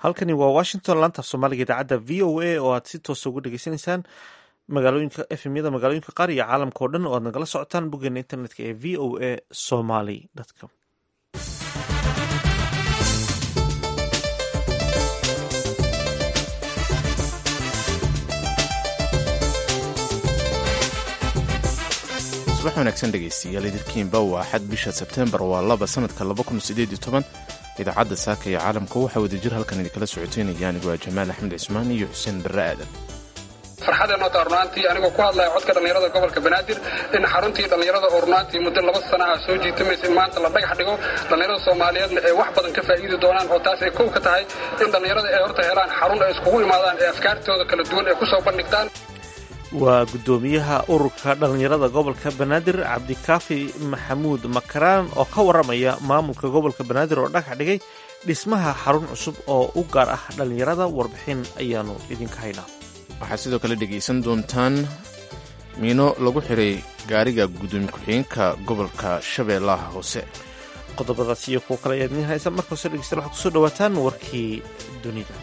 halkani waa washington laantaaf soomaaliga idaacadda v o a oo aad si toosa uga dhegeysanaysaan magaalooyinka efmyada magaalooyinka qaar iyo caalamka oo dhan oo aad nagala socotaan boggeena internetka ee v o a somaly com subax wanaagsan dhegaystayaal idilkiinba waa xad bisha sebteembar waa laba sanadka idaacadda saaka ee caalamka waxaa wadajir halkan idinkala socoteynaya anigu waa jamaal axmed cismaan iyo xuseen barre aadan farxadeenoo taa runaantii anigoo ku hadlaya codka dhallinyarada gobolka banaadir in xaruntii dhallinyarada oo runaantii muddo laba sanaha soo jiitamaysa in maanta la dhagax dhigo dhallinyarada soomaaliyeedna ay wax badan ka faa'iidi doonaan oo taas ay kow ka tahay in dhallinyarada ay horta helaan xarun ay iskugu imaadaan ee afkaartooda kala duwan ay ku soo bandhigtaan waa guddoomiyaha ururka dhallinyarada gobolka banaadir cabdikaafi maxamuud makaraan oo ka warramaya maamulka gobolka banaadir oo dhagax dhigay dhismaha xarun cusub oo u gaar ah dhallinyarada warbixin ayaanu idinka haynaa waxaad sidoo kale dhegaysan doontaan miino lagu xiray gaariga guddoomiye ku-xigeenka gobolka shabeellaha hoose qodobadaas iyo kuwo kale ayaad idiin haysa marka hose dhegeystayaal waxaad kusoo dhawaataan warkii dunida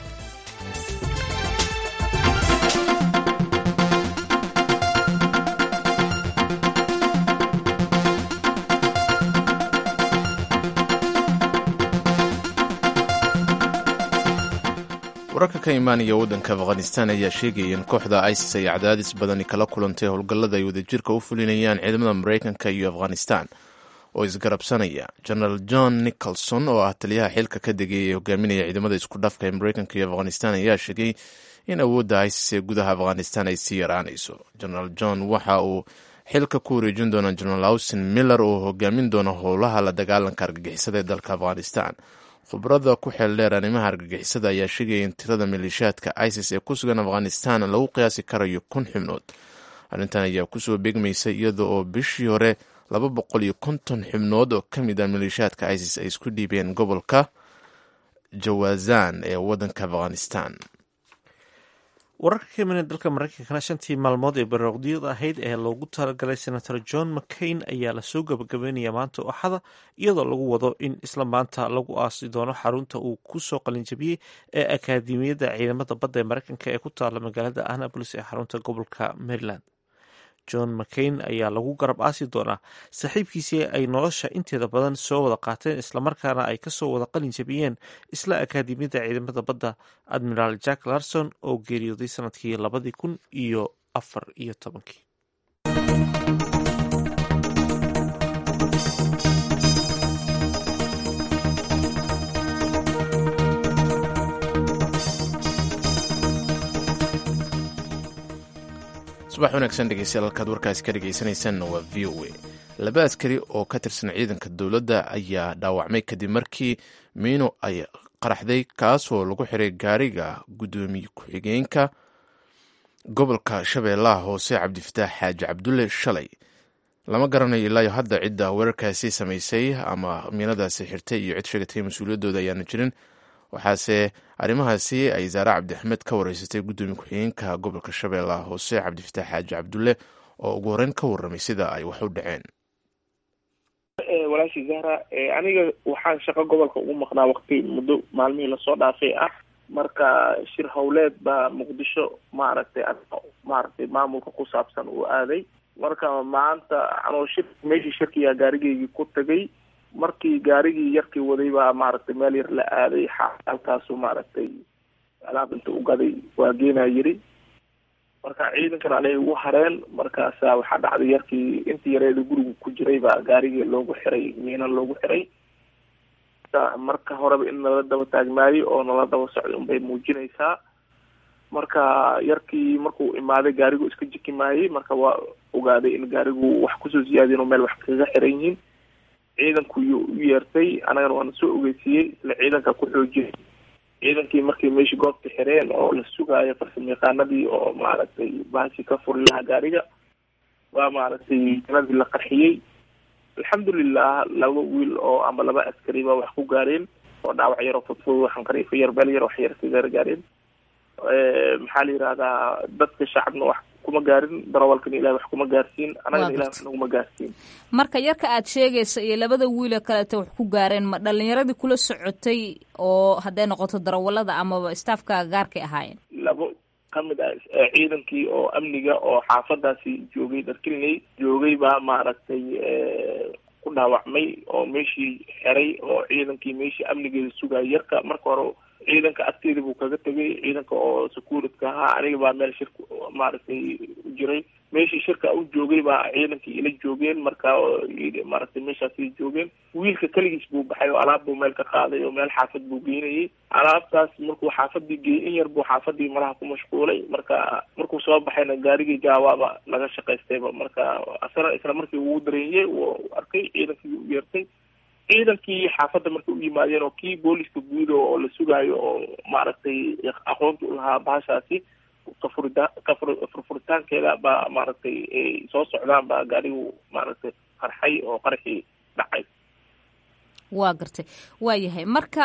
wararka ka imaanaya waddanka afghanistan ayaa sheegaya in kooxda isis ay cadaadis badani kala kulantay howlgallada ay wadajirka u fulinayaan ciidamada maraykanka iyo afghanistan oo isgarabsanaya genaraal john nicholson oo ah taliyaha xilka ka degay ee hogaaminaya ciidamada isku dhafka ee maraykanka iyo afghanistan ayaa sheegay in awoodda isis ee gudaha afghanistan ay sii yaraanayso genaraal john waxa uu xilka ku wareejin doona genaraal austin miller oo hogaamin doona howlaha la dagaalanka argagixisada ee dalka afghanistan khubrada ku xeel dheer arrimaha argagixisada ayaa sheegaya in tirada maleeshiyaadka isis ee ku sugan afghanistan lagu qiyaasi karayo kun xubnood arrintan ayaa kusoo beegmaysa iyada oo bishii hore laba boqol iyo konton xubnood oo ka mid ah maleeshiyaadka isis ay isku dhiibeen gobolka jawazan ee waddanka afghanistan wararka ka imanaya dalka maraykankana shantii maalmood ee barooqdiyada ahayd ee loogu talagalay senator john mccain ayaa lasoo gabagabeynaya maanta axada iyadoo lagu wado in isla maanta lagu aasi doono xarunta uu kusoo qalinjabiyey ee akaademiyadda ciidamada badda ee maraykanka ee ku taala magaalada annapolis ee xarunta gobolka maryland john mccain ayaa lagu garab aasi doonaa saaxiibkiisii ay nolosha inteeda badan soo wada qaateen islamarkaana ay kasoo wada qalin jabiyeen isla akaademiyadda ciidamada badda admiraal jack larson oo geeriyooday sanadkii labadii kun iyo afar iyo tobankii subax wanaagsan dhegeystayaal halkaad warkaasi ka dhegeysanaysaanna waa v o a laba askari oo ka tirsan ciidanka dowladda ayaa dhaawacmay kadib markii miino ay qaraxday kaasoo lagu xiray gaariga guddoomiye ku-xigeenka gobolka shabeellaha hoose cabdifataax xaaji cabdulle shalay lama garanayo ilaayo hadda cidda weerarkaasi samaysay ama miinadaasi xirtay iyo cid sheegatay mas-uuliyaddooda ayaana jirin waxaase arrimahaasi ay zaare cabdixamed ka wareysatay guddoomiye ku-xigeenka gobolka shabeellaha hoose cabdifataax xaaji cabdulle oo ugu horeyn ka warramay sida ay wax u dhaceen walaashii zahra aniga waxaan shaqo gobolka ugu maqnaa waqti muddo maalmihii lasoo dhaafay ah marka shir howleed baa muqdisho maaragtay maaragtay maamulka ku saabsan uu aaday marka maanta anoo shir meeshii shirkiyaa gaarigeygii ku tagay markii gaarigii yarkii waday baa maaragtay meel yar la aaday halkaasu maaragtay alaab inta u gaday waa geenaa yiri marka ciidankan anay ugu hareen markaasa waxaa dhacday yarkii intii yareeda guriga ku jiray baa gaarigii loogu xiray miina loogu xiray marka horeba in nala daba taagnaayay oo nala daba socday unbay muujinaysaa marka yarkii markuu imaaday gaarigu iska jiki maayay marka waa ogaaday in gaarigu wax kusoo siyaadiyen oo meel wax kaga xiran yihiin ciidanku yuu u yeertay anagana waana soo ogeysiiyey isla ciidanka ku xoojiyay ciidankii markay meeshii goobta xireen oo la sugaayo farsamo yaqaanadii oo maaragtay bahashi ka furi lahaa gaariga waa maaragtay janadii la qarxiyey alxamdulilah laba wiil oo ama laba askari baa wax ku gaareen oo dhaawac yaro fudfud waxaan qariifo yar beel yar wax yar ka gaar gaareen maxaa la yihahdaa dadka shacabna wax kuma gaarin darawalkana ilahay wax kuma gaarsiin annagana ilahay wax naguma gaarsiin marka yarka aad sheegaysa iyo labada wiile kaleeta wax ku gaareen ma dhalinyaradii kula socotay oo hadday noqoto darawalada amaba staafka gaarkay ahaayeen labo kamid ah ciidankii oo amniga oo xaafadaasi joogay dharkilinay joogay baa maaragtay ku dhaawacmay oo meeshii xeray oo ciidankii meeshii amnigeeda sugaya yarka marka hore ciidanka agteeda buu kaga tegay ciidanka oo securityka ahaa aniga baa meel shirka maaragtay u jiray meeshii shirka u joogay baa ciidankii ila joogeen marka maaragtay meeshaasay joogeen wiilka keligiis buu baxay oo alaab buu meel ka qaaday oo meel xaafad buu geynayay alaabtaas markuu xaafadii geeyey in yar buu xaafadii malaha ku mashquulay marka markuu soo baxayna gaarigii jaawaaba laga shaqaystayba marka asana isla markii uu dareeyey wuu arkay ciidankii u yeertay ciidankii xaafadda markay u yimaadeen oo kii booliska guud oo la sugaayo oo maaragtay aqoonta u lahaa bahashaasi kafurida kafur furfuritaankeeda baa maaragtay ay soo socdaan baa gaarigu maaragtay qarxay oo qarxii dhacay waa gartay waa yahay marka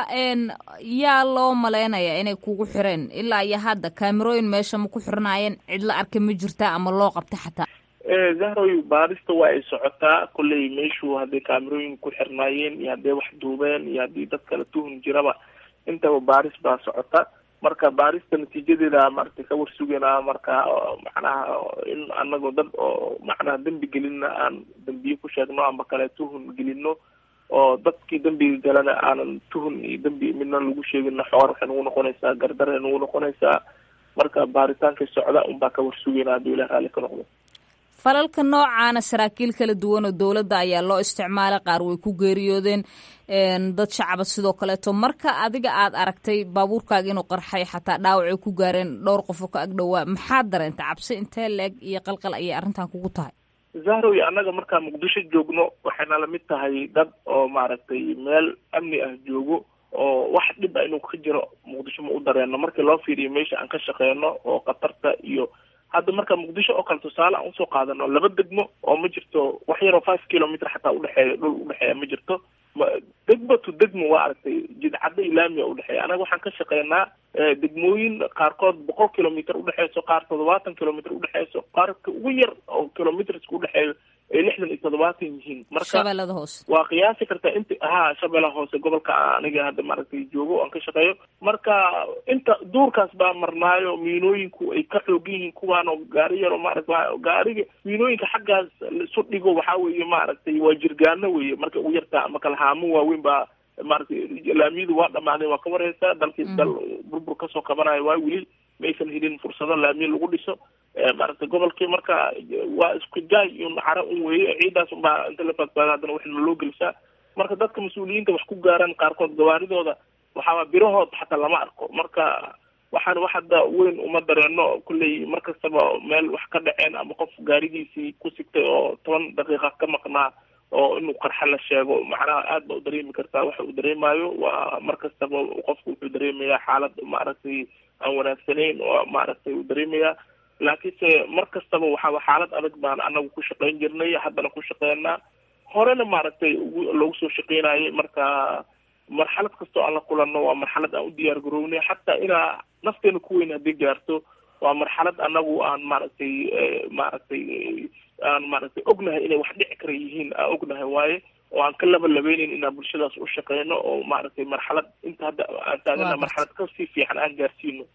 yaa loo malaynayaa inay kugu xireen ilaa iyo hadda kaamirooyin meesha ma ku xirnaayeen cid la arkay ma jirtaa ama loo qabta xataa zahroy baarista waa ay socotaa kolley meeshuu hadday kaamirooyin ku xirnaayeen iyo hadday wax duubeen iyo haddii dad kala tuhun jiraba intaba baaris baa socota marka baarista natiijadeeda maaragtay ka warsuganaa marka macnaha in anagoo dad oo macnaha dembi gelinna aan dembiye ku sheegno amba kale tuhun gelino oo dadkii dembiga galana aanan tuhun iyo dembi midna lagu sheegina xoor waxay nagu noqonaysaa gardare nagu noqonaysaa marka baaritaankay socda unbaa ka warsugaynaa hadduu ilah raalli ka noqdo falalka noocaana saraakiil kala duwan oo dowladda ayaa loo isticmaalay qaar way ku geeriyoodeen dad shacaba sidoo kaleeto marka adiga aad aragtay baabuurkaaga inuu qarxay xataa dhaawacay ku gaareen dhowr qofoo ka agdhowaa maxaad dareentay cabsi intee leeg iyo qalqal ayay arrintan kugu tahay zahrow annaga markaa muqdisho joogno waxayna lamid tahay dad oo maaragtay meel amni ah joogo oo wax dhib a inuu ka jiro muqdisho ma u dareeno markii loo fiiriyo meesha aan ka shaqeyno oo khatarta iyo hadda marka muqdisho oo kale tusaale aan usoo qaadano laba degmo oo ma jirto wax yaroo five kilometer xataa udhexeeya dhul udhexeeya ma jirto degmo to degmo waa aragtay jidcadda ilaamiya udhexeeya anaga waxaan ka shaqeynaa degmooyin qaarkood boqol kilometer udhexeyso qaar toddobaatan kilometer udhexeyso qaarka ugu yar oo kilometerska udhexeeyo ay lixdan iyo toddobaatan yihiin marka shabeellada hoose waa qiyaasi kartaa inta ahaa shabeellaha hoose gobolka aniga hadda maaragtay joogo aan ka shaqeeyo marka inta duurkaas baa marnaayo miinooyinku ay ka xoogan yihiin kuwaan oo gaari yaro maarata gaariga miinooyinka xaggaas laisu dhigo waxaa weeye maaragtay waa jirgaano weeye marka ugu yartaa ama kala haamo waaweyn baa maaragtay laamiyadu waa dhamaadeen waa ka wareysaa dalkii dal burbur kasoo qabanayo waa weli maysan helin fursado laamiya lagu dhiso maaragtay gobolkii marka waa isku jaay iyo naxaro un weeye ciidaas unbaa inta la badbaada haddana waxna loo gelisaa marka dadka mas-uuliyiinta wax ku gaaraan qaarkood gawaaridooda waxaaba birahood xataa lama arko marka waxaan wax hadda weyn uma dareeno kulley mar kastaba meel wax ka dhaceen ama qof gaarigiisii ku sigtay oo toban daqiiqa ka maqnaa oo inuu qarxa la sheego macnaha aad ba u dareemi kartaa waxa uu dareemayo waa mar kastaba qofku wuxuu dareemayaa xaalad maaragtay aan wanaagsanayn oo maaragtay uu dareemayaa laakiinse mar kastaba waxaaba xaalad adag baan anagu ku shaqeyn jirnay haddana ku shaqeynaa horena maaragtay loogu soo shaqeynayay marka marxalad kastoo aan la kulanno waa marxalad aan u diyaar garownay xataa inaa nafteena ku weyn haddii gaarto waa marxalad anagu aan maaragtay maaragtay aan maaragtay ognahay inay wax dhici kara yihiin aan ognahay waaye oo aan ka laba labeyneyn inaan bulshadaas u shaqeyno oo maaragtay marxalad inta hadda aan taagana marxalad kasii fiican aan gaarsiino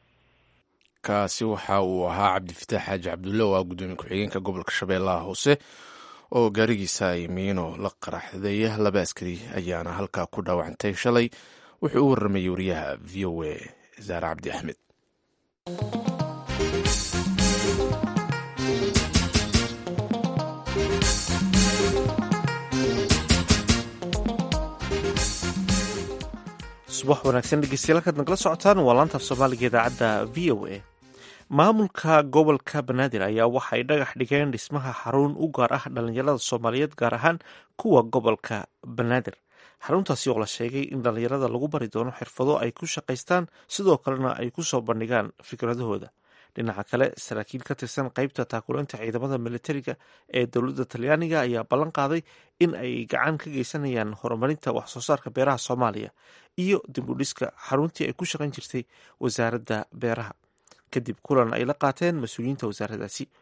kaasi waxa uu ahaa cabdifitaax xaaji cabdulle oo ah guddoomiye ku-xigeenka gobolka shabeellaha hoose oo gaarigiisa ay miino la qaraxday laba askari ayaana halkaa ku dhaawacantay shalay wuxuu u warramayay wariyaha v o a zaare cabdi axmed subax wanaagsan dhegeystayaal kaad nagala socotaan waa laantaaf soomaaliga idaacadda v o a maamulka gobolka banaadir ayaa waxa ay dhagax dhigeen dhismaha xarun u gaar ah dhalinyarada soomaaliyeed gaar ahaan kuwa gobolka banaadir xaruntaasi oo la sheegay in dhalinyarada lagu bari doono xirfado ay ku shaqaystaan sidoo kalena ay ku soo bandhigaan fikradahooda dhinaca kale saraakiil ka tirsan qeybta taakuleynta ciidamada militariga ee dowladda talyaaniga ayaa ballan qaaday in ay gacan ka geysanayaan horumarinta waxsoo saarka beeraha soomaaliya iyo dib u dhiska xaruntii ay ku shaqayn jirtay wasaaradda beeraha kadib kulan ay la qaateen mas-uuliyiinta wasaaraddaasi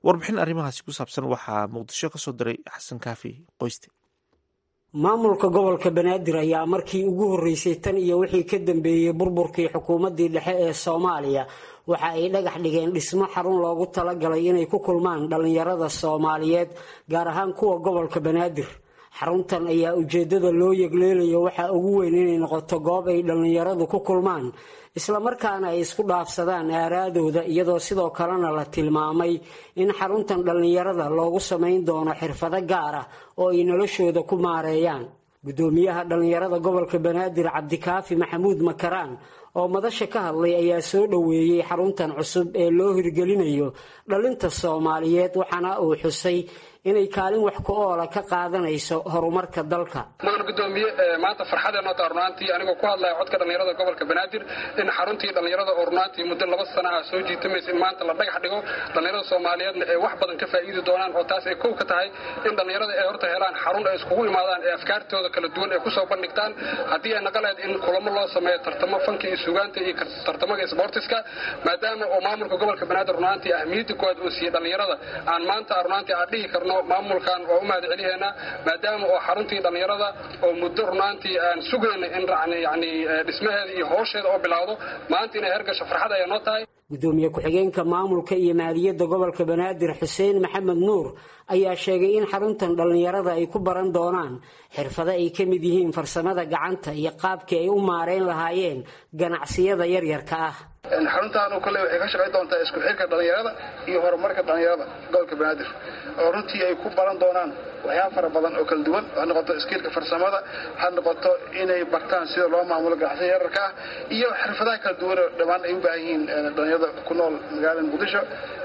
warbixin arrimahaasi ku saabsan waxaa muqdisho ka soo diray xasan kaafi qoyste maamulka gobolka banaadir ayaa markii ugu horreysay tan iyo wixii ka dambeeyey burburkii xukuumaddii dhexe ee soomaaliya waxa ay dhagax dhigeen dhismo xarun loogu talagalay inay ku kulmaan dhallinyarada soomaaliyeed gaar ahaan kuwa gobolka banaadir xaruntan ayaa ujeeddada loo yegleelayo waxaa ugu weyn inay noqoto goob ay dhallinyaradu ku kulmaan islamarkaana ay isku dhaafsadaan aaraadooda iyadoo sidoo kalena la tilmaamay in xaruntan dhallinyarada loogu samayn doono xirfado gaar ah oo ay noloshooda ku maareeyaan guddoomiyaha dhallinyarada gobolka banaadir cabdikaafi maxamuud makaraan oo madasha ka hadlay ayaa soo dhoweeyey xaruntan cusub ee loo hirgelinayo dhalinta soomaaliyeed waxaana uu xusay inay kaalin wax ku oola ka qaadanayso horumarka dalka mudan gudoomiye maanta farxadeenoo taa runaantii anigoo ku hadlaya codka dhallinyarada gobolka banaadir in xaruntii dhallinyarada oo runaantii muddo laba sana ah soo jiitamaysa in maanta la dhagax dhigo dhallinyarada soomaaliyeedna ay wax badan ka faa'iidi doonaan oo taas ay kow ka tahay in dhallinyarada ay horta helaan xarun ay iskugu imaadaan ee afkaartooda kala duwan ay kusoo bandhigtaan haddii ay naqaleed in kulamo loo sameeyo tartamo fanka iyo sugaanta iyo tartamaga sboortiska maadaama oo maamulka gobolka banaadir runaantii ahmiyadda koowaad uu siiyey dhallinyarada aan maanta runaantii aan dhihi karno maamulkan waa u mahad celiheena maadaama oo xaruntii dhallinyarada oo muddo runaantii aan sugayna in yani dhismaheeda iyo howsheeda oo bilaawdo maanta inay hergasho farxad ayaa noo tahay gudoomiye ku-xigeenka maamulka iyo maaliyadda gobolka banaadir xuseen maxamed nuur ayaa sheegay in xaruntan dhallinyarada ay ku baran doonaan xirfado ay ka mid yihiin farsamada gacanta iyo qaabkii ay u maareyn lahaayeen ganacsiyada yaryarka ah xaruntaanu kole waxay ka shaqayn doontaa isku xirka dhallinyarada iyo horumarka dhallinyarada gobolka banaadir oo runtii ay ku baran doonaan waxyaaba fara badan oo kala duwan ha noqoto iskiilka farsamada ha noqoto inay bartaan sida loo maamulo ganacsiyada yararka ah iyo xirfadaha kala duwan oo dhammaan ay u baahan yihiin dhallinyarada ku nool magaalada muqdisho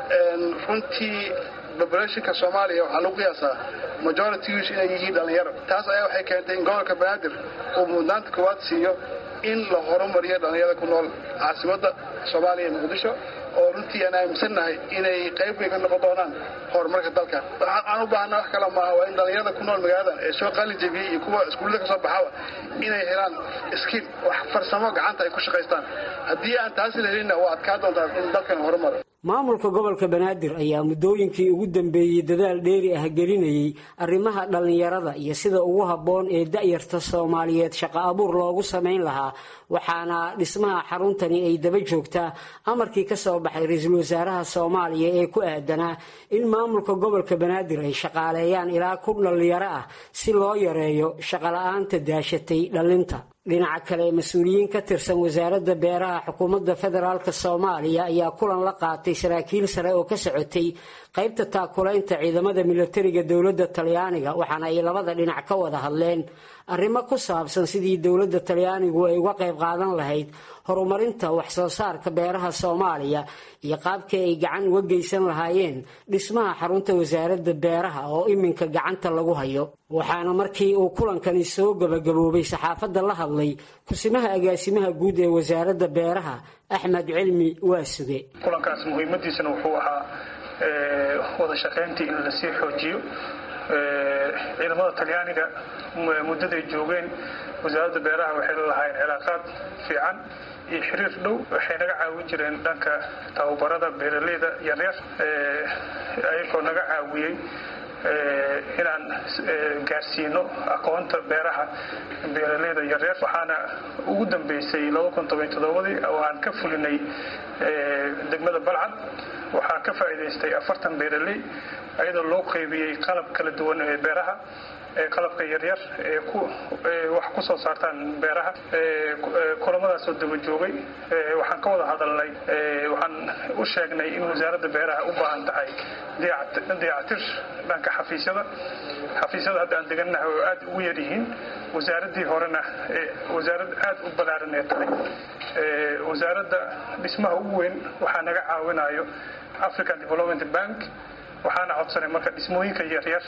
runtii populationka soomaaliya waxaa lagu qiyaasaa majoritygiis inay yihiin dhallinyaro taas ayaa waxay keentay in gobolka banaadir uu mudnaanta koowaad siiyo in la horumariyo dhallinyarada ku nool caasimadda soomaaliya ee muqdisho oo runtii aan aaminsannahay inay qayb way ka noqon doonaan horumarka dalka aan u baahna wax kale maaha waa in dhallinyarada ku nool magaaladan ee soo qali jebiyey iyo kuwa iskuullada ka soo baxaba inay helaan skiil wax farsamo gacanta ay ku shaqaystaan haddii aan taasi la helinna waa adkaa doontaa in dalkan horumaro maamulka gobolka banaadir ayaa muddooyinkii ugu dambeeyey dadaal dheeri ah gelinayay arrimaha dhallinyarada iyo sida ugu habboon ee da'yarta soomaaliyeed shaqo abuur loogu samayn lahaa waxaana dhismaha xaruntani ay daba joogtaa amarkii ka soo baxay ra-iisul wasaaraha soomaaliya ee ku aadanaa in maamulka gobolka banaadir ay shaqaaleeyaan ilaa kun dhallinyaro ah si loo yareeyo shaqola'aanta daashatay dhallinta dhinaca kale mas-uuliyiin ka tirsan wasaaradda beeraha xukuumadda federaalk soomaaliya ayaa kulan la qaatay saraakiil sare oo ka socotay qaybta taakulaynta ciidamada milatariga dowladda talyaaniga waxaana ay labada dhinac ka wada hadleen arrimo ku saabsan sidii dowladda talyaanigu ay uga qayb qaadan lahayd horumarinta waxsoo saarka beeraha soomaaliya iyo qaabkii ay gacan uga geysan lahaayeen dhismaha xarunta wasaaradda beeraha oo iminka gacanta lagu hayo waxaana markii uu kulankani soo gabagaboobay saxaafadda la hadlay kusimaha agaasimaha guud ee wasaaradda beeraha axmed cilmi waasuge kulankaas muhiimadiisana wuxuu ahaa wada shaqayntii in lasii xoojiyo ciidamada talyaaniga muddaday joogeen wasaaradda beeraha waxay lalahaayeen cilaaqaad fiican iyo xiriir dhow waxay naga caawin jireen dhanka tababarada beeraleyda yaryar ayagoo naga caawiyey inaan gaarsiino aqoonta beeraha beeraleyda yaryar waxaana ugu dambeysay ii oo aan ka fulinay degmada balcad waxaa ka faa'iidaystay afartan beeraley ayadoo loo qaybiyey qalab kala duwan ee beeraha qalabka yaryar ee wax ku soo saartaan beeraha kulamadaasoo daba joogay waxaan ka wada hadalnay waxaan u sheegnay in wasaaradda beeraha u baahan tahay dayactir dhanka xafiisyada xafiisyada hadda aan degannahay oo aad ugu yar yihiin wasaaraddii horena wasaarad aad u ballaaran ee tahay wasaaradda dhismaha ugu weyn waxaa naga caawinayo african development bank waxaana codsanay marka dhismooyinka yaryar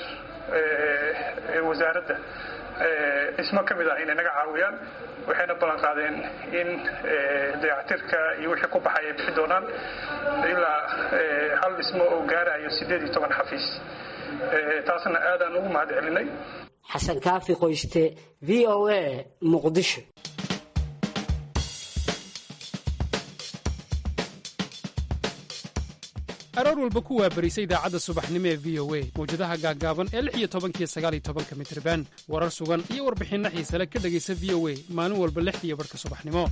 ee wasaaradda dhismo ka mid ah inay naga caawiyaan waxayna ballan qaadeen in dayactirka iyo wixii ku baxay ay bixi doonaan ilaa hal dhismo oo gaarayo siddeed iyo toban xafiis taasna aadaan ugu mahad celinay xasan kaafi qoyste v o a muqdisho aroor walba ku waabarisa idaacadda subaxnimo ee v o a mawjadaha gaaggaaban ee lix iyo tobankiyo sagaal iyo tobanka mitriban warar sugan iyo warbixinno xiisale ka dhegaysa v o a maalin walba lixdiiyo barhka subaxnimo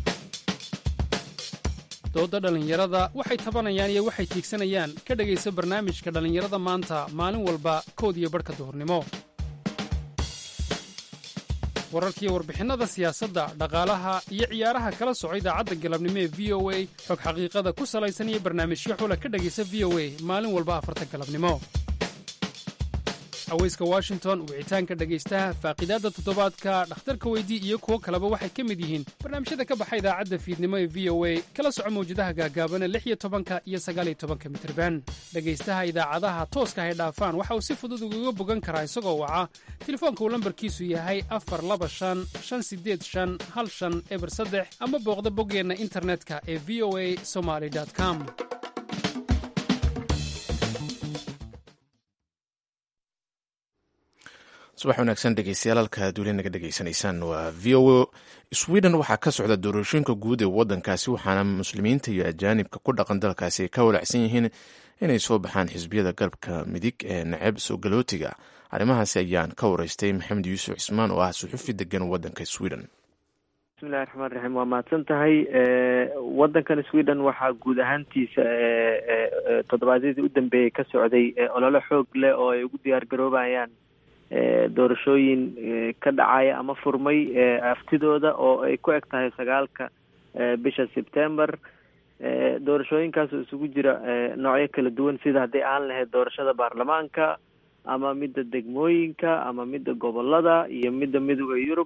doodda dhallinyarada waxay tabanayaan iyo waxay tiigsanayaan ka dhegaysa barnaamijka dhallinyarada maanta maalin walba kood iyo barhka duhurnimo wararkiiyo warbixinnada siyaasadda dhaqaalaha iyo ciyaaraha kala soco idaacadda galabnimo ee v o a xog xaqiiqada ku salaysan iyo barnaamijyo xula ka dhegaysa v o a maalin walba afarta galabnimo haweyska washington wicitaanka dhegaystaha faaqidaadda toddobaadka dhakhtarka weydii iyo kuwo kaleba waxay ka mid yihiin barnaamijyada ka baxa idaacadda fiidnimo ee v o a kala soco mawjadaha gaagaabana lix iyo tobanka iyo sagaaliyo tobanka mitirban dhegaystaha idaacadaha tooska hay dhaafaan waxa uu si fudud ugaga bogan karaa isagoo waca telefoonka uu lambarkiisu yahay afar laba shan shan sideed shan hal shan eber saddex ama booqda boggeenna internetka ee v o a somaly com subax wanaagsan dhegeystayaal halka aad weli naga dhegeysanaysaan waa v o sweden waxaa ka socda doorashooyinka guud ee waddankaasi waxaana muslimiinta iyo ajaanibka ku dhaqan dalkaasi ay ka walacsan yihiin inay soo baxaan xisbiyada galabka midig ee nacab soo galootiga arrimahaasi ayaan ka wareystay maxamed yuusuf cismaan oo ah suxufi degan waddanka sweden bismillahi raxmaan raxiim waa mahadsan tahay waddankan sweden waxaa guud ahaantiisa toddobaadyadii u dambeeyey ka socday olole xoog leh oo ay ugu diyaar garoobayaan doorashooyin ka dhacaya ama furmay aftidooda oo ay ku eg tahay sagaalka bisha sebtember doorashooyinkaas oo isugu jira noocyo kala duwan sida hadday aan lahayd doorashada baarlamaanka ama midda degmooyinka ama midda gobolada iyo midda midooda yurub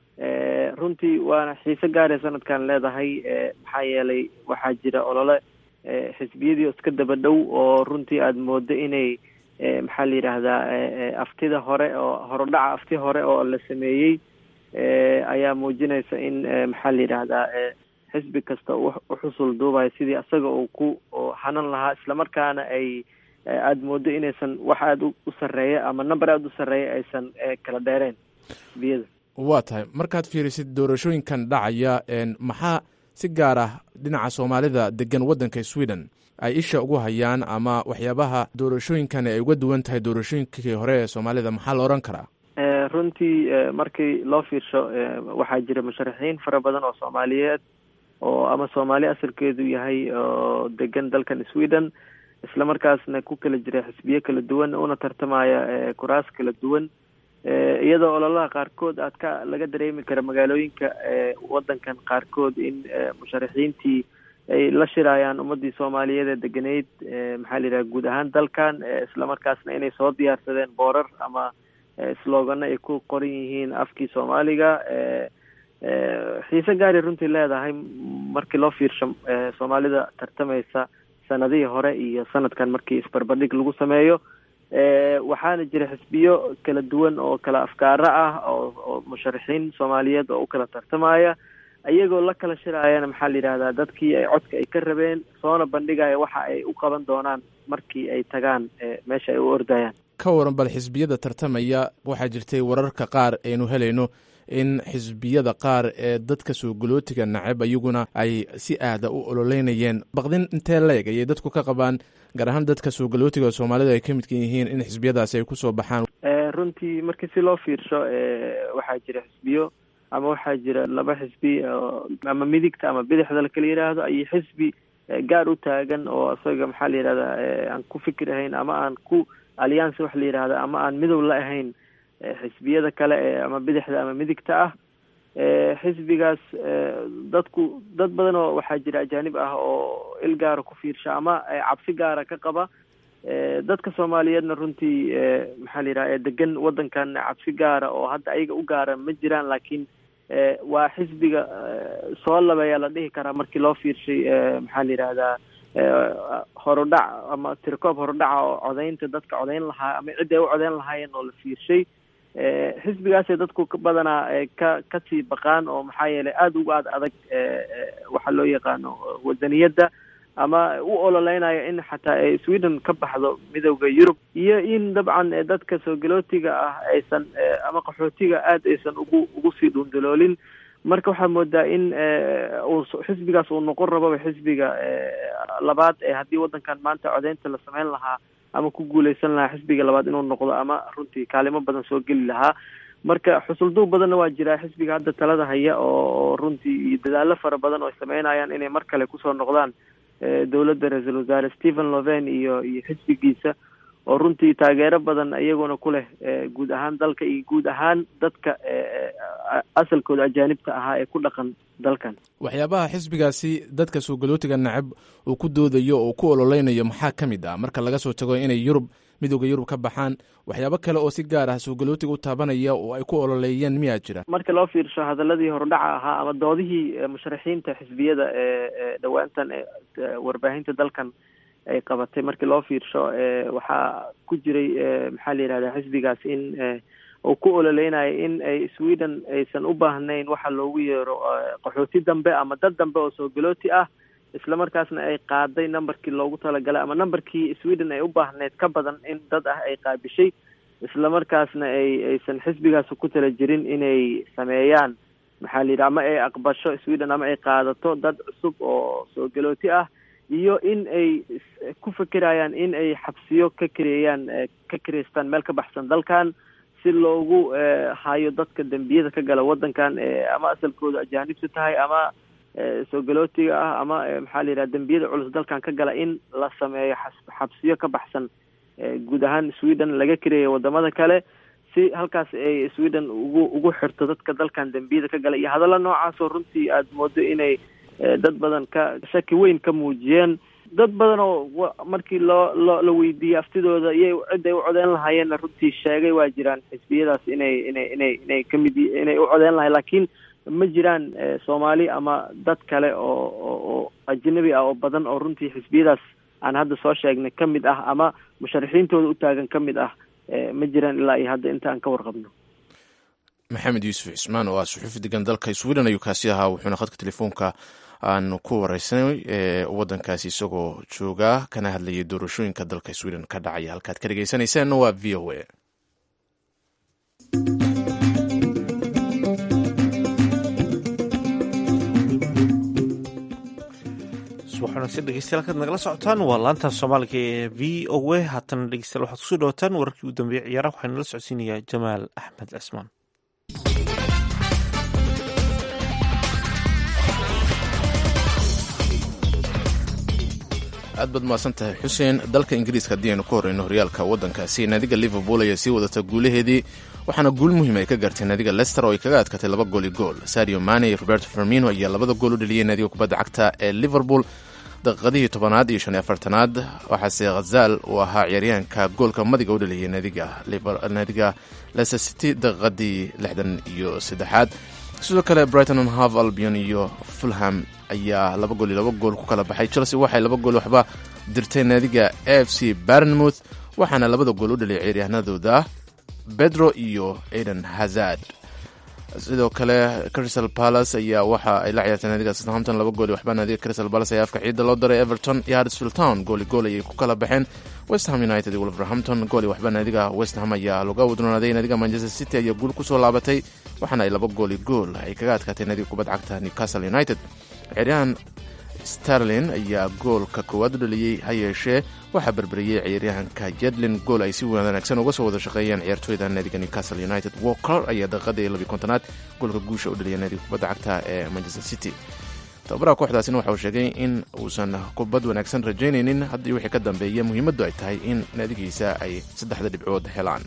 runtii waana xiise gaaree sanadkan leedahay maxaa yeelay waxaa jira olole xisbiyadii oo iska daba dhow oo runtii aada moodo inay maxaa la yidhaahdaa aftida hore oo horodhaca afti hore oo la sameeyey ayaa muujinaysa in maxaa la yidhaahdaa xisbi kasta uxusul duubayo sidii asaga uu ku hanan lahaa islamarkaana ay aada moodo inaysan wax aada u sarreeya ama number aada u sarreeya aysan kala dheereen xisbiyada waa tahay markaad fiirisid doorashooyinkan dhacaya maxaa si gaar ah dhinaca soomaalida degan waddanka sweden ay isha ugu hayaan ama waxyaabaha doorashooyinkan ay uga duwan tahay doorashooyinkii hore ee soomaalida maxaa la odhan karaa runtii markii loo fiirsho waxaa jira musharaxiin fara badan oo soomaaliyeed oo ama soomaali asalkeedu yahay oo degan dalkan sweden islamarkaasna ku kala jira xisbiyo kala duwan una tartamaya kuraas kala duwan iyadoo ololaha qaarkood aad ka laga dareemi kara magaalooyinka waddankan qaarkood in musharaxiintii ay la shirayaan ummadii soomaaliyeed ee deganeyd maxaa la yidhaha guud ahaan dalkan islamarkaasna inay soo diyaarsadeen boorar ama slogano ay ku qoran yihiin afkii soomaaliga xiise gaari runtii leedahay markii loo fiirsho soomaalida tartamaysa sanadihii hore iyo sanadkan markii isbarbardhig lagu sameeyo waxaana jira xisbiyo kala duwan oo kala afkaaro ah oo oo musharaxiin soomaaliyeed oo u kala tartamaya iyagoo la kala shiraayana maxaa la yidhahdaa dadkii ay codka ay ka rabeen soona bandhigaya waxa ay u qaban doonaan markii ay tagaan meesha ay u ordayaan ka waran bal xisbiyada tartamaya waxaa jirtay wararka qaar aynu helayno in xisbiyada qaar ee dadka soo galootiga nacab iyaguna ay si aada u ololeynayeen baqdin intee leeg ayay dadku ka qabaan gaar ahaan dadka soo galootiga soomaalida ay ka midka yihiin in xisbiyadaasi ay kusoo baxaan runtii markii si loo fiirsho waxaa jira xisbiyo ama waxaa jira laba xisbi ama midigta ama bidixda lakala yidhaahdo iyo xisbi gaar u taagan oo isaga maxaa la yidhahdaa aan ku fikir ahayn ama aan ku alliance wax la yidhahda ama aan midow la ahayn xisbiyada kale ee ama bidixda ama midigta ah xisbigaas dadku dad badan oo waxaa jira ajaanib ah oo il gaara ku fiirsha ama cabsi gaara ka qaba dadka soomaaliyeedna runtii maxaa la yidhaha degan waddankan cabsi gaara oo hadda ayaga u gaara ma jiraan laakiin waa xisbiga soo labeeyaa la dhihi karaa markii loo fiirshay maxaa la yidhahdaa horodhac ama tirkoob horodhaca oo codaynta dadka codayn lahaa ama ciddi ay u codayn lahaayeen oo la fiirshay xisbigaasay dadku badanaa ka kasii baqaan oo maxaa yeelay aada uga ad adag waxaa loo yaqaano wadaniyadda ama u ololeynaya in xataa sweden ka baxdo midowda yurub iyo in dabcan dadka soo galootiga ah aysan ama qaxootiga aada aysan ugu ugu sii dhundaloolin marka waxaa moodaa in uu xisbigaas uu noqon rababa xisbiga labaad ee haddii waddankan maanta codeynta la sameyn lahaa ama ku guuleysan lahaa xisbiga labaad inuu noqdo ama runtii kaalimo badan soo geli lahaa marka xusulduub badanna waa jiraa xisbiga hadda talada haya oo runtii dadaalo fara badan oo ay sameynayaan inay mar kale kusoo noqdaan dowladda ra-iisul wasaare stephen loven iyo iyo xisbigiisa oo runtii taageero badan iyaguna ku leh guud ahaan dalka iyo guud ahaan dadka asalkooda ajaanibta ahaa ee ku dhaqan dalkan waxyaabaha xisbigaasi dadka soo galootiga nacab uu ku doodayo oo ku ololeynayo maxaa ka mid ah marka laga soo tago inay yurub midooda yurub ka baxaan waxyaabo kale oo si gaar ah soo galootiga u taabanaya oo ay ku ololeeyeen miyaa jira marka loo fiirsho hadaladii hordhaca ahaa ama doodihii musharaxiinta xisbiyada ee dhawaantan warbaahinta dalkan ay qabatay markii loo fiirsho waxaa ku jiray maxaa la yihahda xisbigaas in uu ku ololeynayo in ay sweden aysan u baahnayn waxa loogu yeero qaxooti dambe ama dad dambe oo soo galooti ah islamarkaasna ay qaaday numberkii loogu talagalay ama numberkii sweden ay u baahneyd ka badan in dad ah ay qaabishay islamarkaasna ay aysan xisbigaas ku tala jirin inay sameeyaan maxaa la yidhi ama ay aqbasho sweden ama ay qaadato dad cusub oo soo galooti ah iyo in ay ku fekerayaan in ay xabsiyo ka kareeyaan ka kareystaan meel ka baxsan dalkan si loogu hayo dadka dembiyada ka gala waddankan ama asalkooda ajaanibta tahay ama soo galootiga ah ama maxaa la yidhaha dembiyada culus dalkan ka gala in la sameeyo xabsiyo ka baxsan guud ahaan sweden laga kareeya wadamada kale si halkaas ay sweden ugu ugu xirto dadka dalkan dembiyada ka gala iyo hadalla noocaasoo runtii aada moodo inay dad badan ka shaki weyn ka muujiyeen dad badan oo markii loo loo la weydiiyey aftidooda iyay cidday u codeyn lahaayeenna runtii sheegay waa jiraan xisbiyadaas inay inay inay inay kamid inay u codeyn lahayen laakiin ma jiraan soomaali ama dad kale oo oo ajnabi ah oo badan oo runtii xisbiyadaas aan hadda soo sheegnay ka mid ah ama musharaxiintooda u taagan ka mid ah ma jiraan ilaa iyo hadda inta aan ka warqabno maxamed yuusuf cismaan oo ah suxuufi degan dalka sweden ayuu kaasi ahaa wuxuuna khadka telefoonka aan ku wareysanay waddankaasi isagoo joogaa kana hadlayay doorashooyinka dalka sweden ka dhacaya halkaad ka dhegeysanaysaanna waa v o a waxaanasi dhegeystayaal kaad nagala socotaan waa laanta soomaaliga ee v o a haatana dhegeystayaal waxaad kusoo dhawataan wararkii u dambeeyey ciyaaraha waxaa nala socodsiinayaa jamaal axmed cismaan aad baad mahadsan tahay xuseen dalka ingiriiska haddii aynu ka horeyno horyaalka waddankaasi naadiga liverpool ayaa sii wadata guulaheedii waxaana guul muhiim ay ka gaartay naadiga lester oo ay kaga adkatay laba gooli gool sario mane iyo roberto fermino ayaa labada gool u dheliyey naadiga kubadda cagta ee liverpool daqiiqadihii tobanaad iyo shan iyo afartanaad waxaase khazal uu ahaa ciyaaryahanka goolka madiga u dheliyey naadiga leicester city daqiiqadii lixdan iyo saddexaad sidoo kale brighton and hove albion iyo fulham ayaa laba gool iyo laba gool ku kala baxay chelsea waxay laba gool waxba dirtay naadiga a f c barnmouth waxaana labada gool u dhaliyay ciyaaryahanadooda bedro iyo aiden hazard sidoo kale crystal palace ayaa waxa ay la ciyaartay naadiga southampton laba gool waxba naadiga crystal palace ayaa afka ciidda loo daray everton iyo huddersfield town gooli gool ayay ku kala baxeen west ham united iyo wolverhampton gooli waxba naadiga west ham ayaa laga wadroonaaday naadiga manchester city ayaa guul kusoo laabatay waxaana ay laba gooli gool ay kaga adkaatay naadiga kubad cagta newcastle united ciyaaryahan starlin ayaa goolka koowaad u dhaliyey ha yeeshee waxaa berberiyey ciyaaryahanka jedlin gool ay si wanaagsan uga soo wada shaqeeyeen ciyaartooyda naadiga newcastle united walker ayaa daqiiqadii labiy kontonaad goolka guusha u dhaliyay naadiga kubadda cagta ee manchester city tababaraha kooxdaasina waxa uu sheegay in uusan kubad wanaagsan rajaynaynin haddii wixii ka dambeeya muhiimaddu ay tahay in naadigiisa ay saddexda dhibcood helaan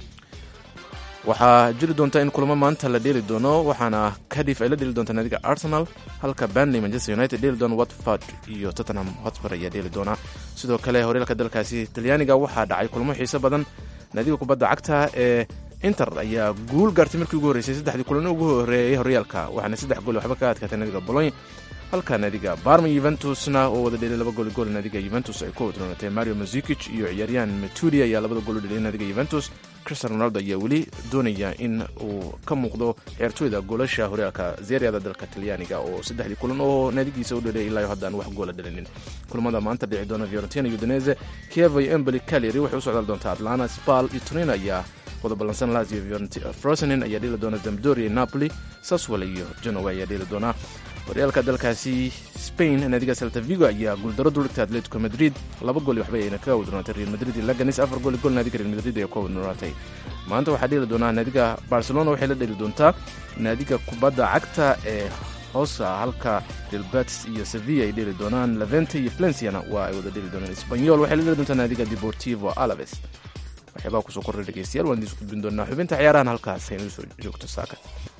waxaa jiri doonta in kulamo maanta la dheeli doono waxaana kadif ay la dheeli doonta naadiga arsenal halka banley manchester united dheeli doona watford iyo tottenham hotspur ayaa dheeli doona sidoo kale horyaalka dalkaasi talyaaniga waxaa dhacay kulamo xiiso badan naadiga kubadda cagta ee inter ayaa guul gaartay markii ugu horreysay saddexdii kulano ugu horeeyay horyaalka waxaana saddex gool waxba ka adkaatay naadiga bologne halka naadiga barma yuventusna oo wada dheliyay laba gooli gool naadiga yuventus ay ku wadroonatay mario mazikic iyo ciyaaryahan metudi ayaa labada gool u dheliyay naadiga yuventus cristian ronaldo ayaa weli doonaya in uu ka muuqdo ciyaartooyda goolasha horyaalka zeriada dalka talyaaniga oo saddexdii kulan oo naadigiisa u dheliyay ilaa haddaan wax goola dhalinin kulamada maanta dhici doona fiorentina udinese kievo iyo emboli caleri waxay u socdaal doontaa atlanta spal iyo turin ayaa wada ballansan lazio frosenin ayaa dheli doona zamdoria napoli saswal iyo genoa ayaa dheli doona horyaalka dalkaasi spain naadiga celta vigo ayaa guuldaro duligta atletico madrid laba gool waxba ayna kaga wadroonatay real madrid iyo laganis afar gool gool naadiga real madrid ayaa ka wadroonatay maanta waxaa dheli doonaa naadiga barcelona waxay la dheli doontaa naadiga kubadda cagta ee hoosa halka delbatis iyo sevilla ay dheli doonaan levente iyo valenciana waa ay wada dheli doonaan espanyol waxay la dheli doontaa naadiga deportivo alaves waxyaabaha kusoo kordhay dhegeystayaal waan idiin isku gudbin doonaa xubinta ciyaarahan halkaas aynuu soo joogto saaka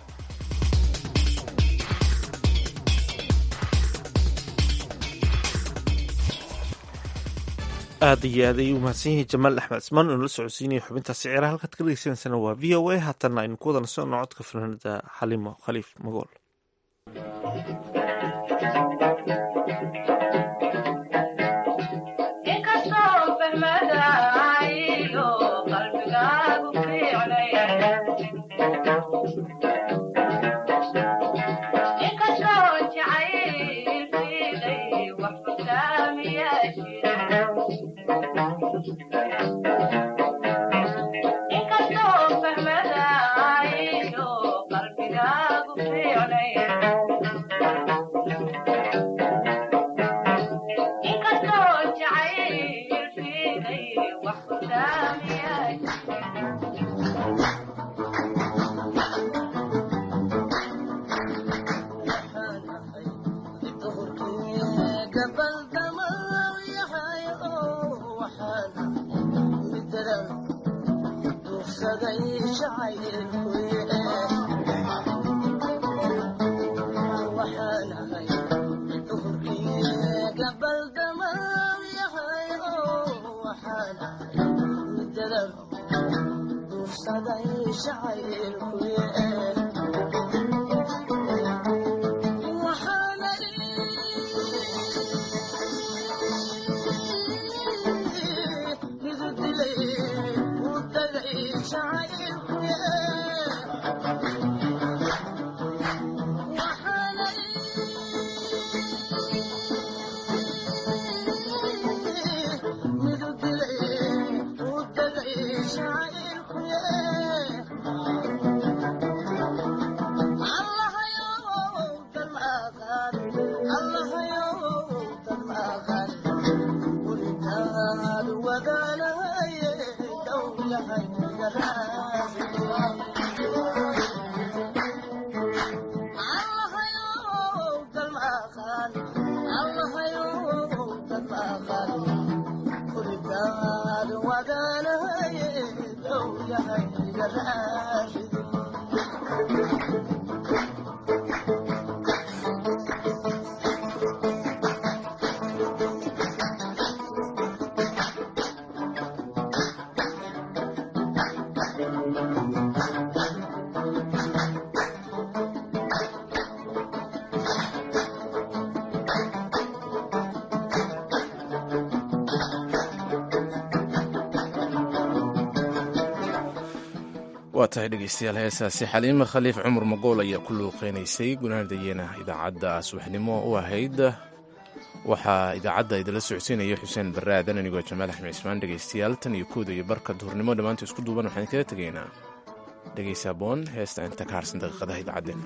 aad iyo aad ayuu umahadsan yahay jamaal axmed cismaan oo nala socodsiinaya xubintaasi ciyaaraha halkaad ka dhegeysanaysana waa v o a haatanna aynu ku wada nasono codka fanaanada xalimo khaliif magool waa tahay dhegeystayaal heesaasi xaliime khaliif cumar magool ayaa ku luuqeynaysay gunaanadayeena idaacadda subaxnimo u ahayd waxaa idaacadda idinla socodsiinaya xuseen barre aadan anigoo jamaal axmed cismaan dhegeystayaal tan iyo kooda iyo barka duhurnimo dhammaanta isku duuban waxaan kaga tegaynaa dhegeysa boon heesta inta ka harsan daqiiqadaha idaacaddeenna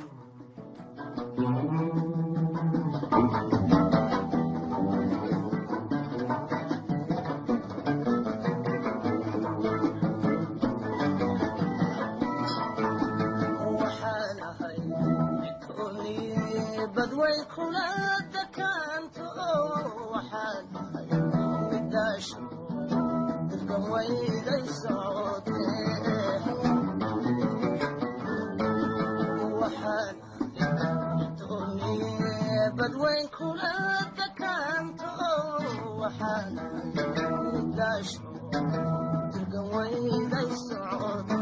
badwayn kula dakaanto waxaan daasho dirgan wayday socod